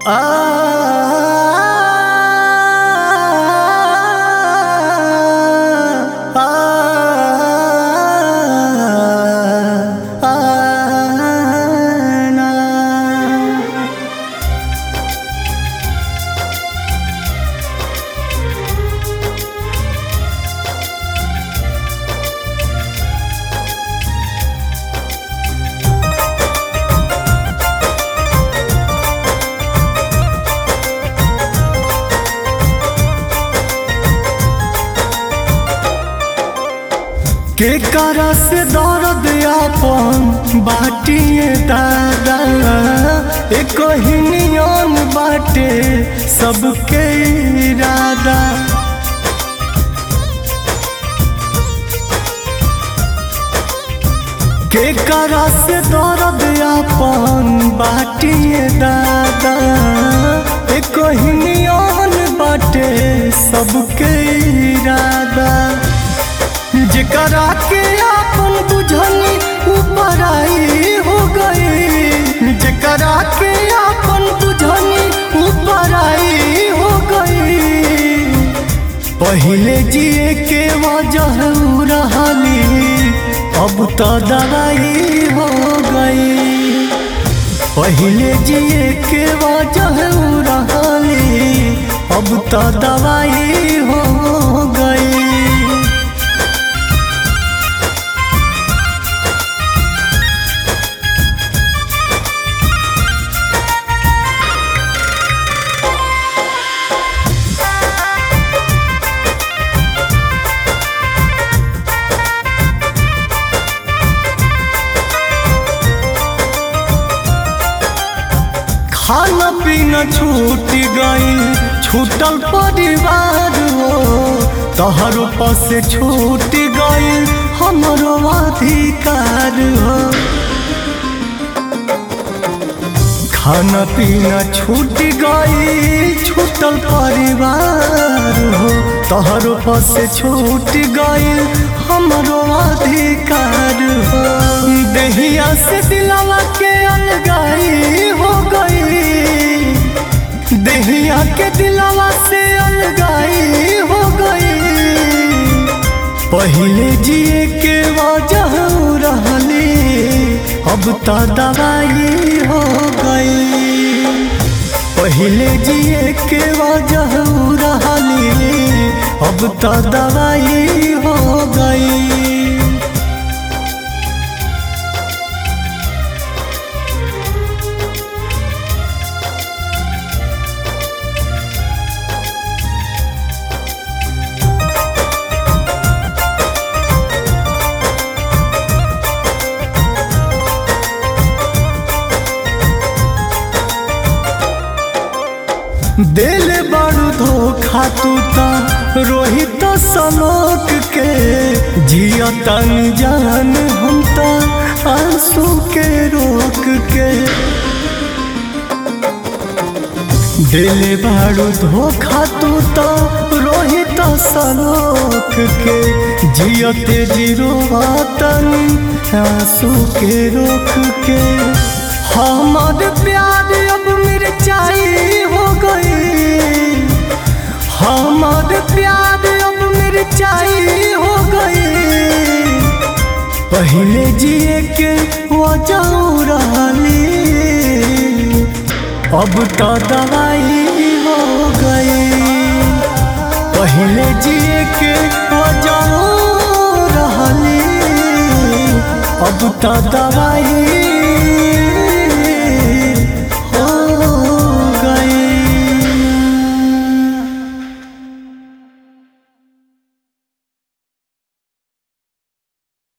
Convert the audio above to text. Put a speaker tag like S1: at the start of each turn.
S1: के करा से दर्द आपन बाटिए दादा एक ही नियन बाटे सबके इरादा के करा से दर्द आपन बाटिए दादा एक ही नियन बाटे सबके इरादा जेकरा के आपन बुझनी ऊपर आई हो गई जेकरा के आपन बुझनी ऊपर आई हो गई पहले जिए के वजह रहली अब तो दवाई हो गई पहले जिए के वजह रहली अब तो दवाई हो गई खाना पीना छूट गई छूटल परिवार हो तहरो पास छूट गई हमारो अधिकार हो खाना पीना छूट गई छूटल परिवार हो तहरो पास छूट गई हमारो अधिकार हो दहिया से दिलावा के अलगाई हो गई दहिया के दिलावा से अलगाई हो गई पहले जिए के वजह रहली अब तो दवाई हो गई पहले जिए के वजह रहली अब तो दवाई हो गई दिल बड़ू धोखा तू ता रोहित सलोक के जिया तन जान हम ता आंसू के रोक के दिल बड़ू धोखा तू ता रोहित सलोक के जियते जीरो तन आंसू के रोक के हमार प्यार अब मिर्चाई हो गई हमार प्यार अब मिर्चाई हो गई पहले जिए के वजह रहली अब तो दवाई हो गई पहले जिए के वजह रहली अब तो दवाई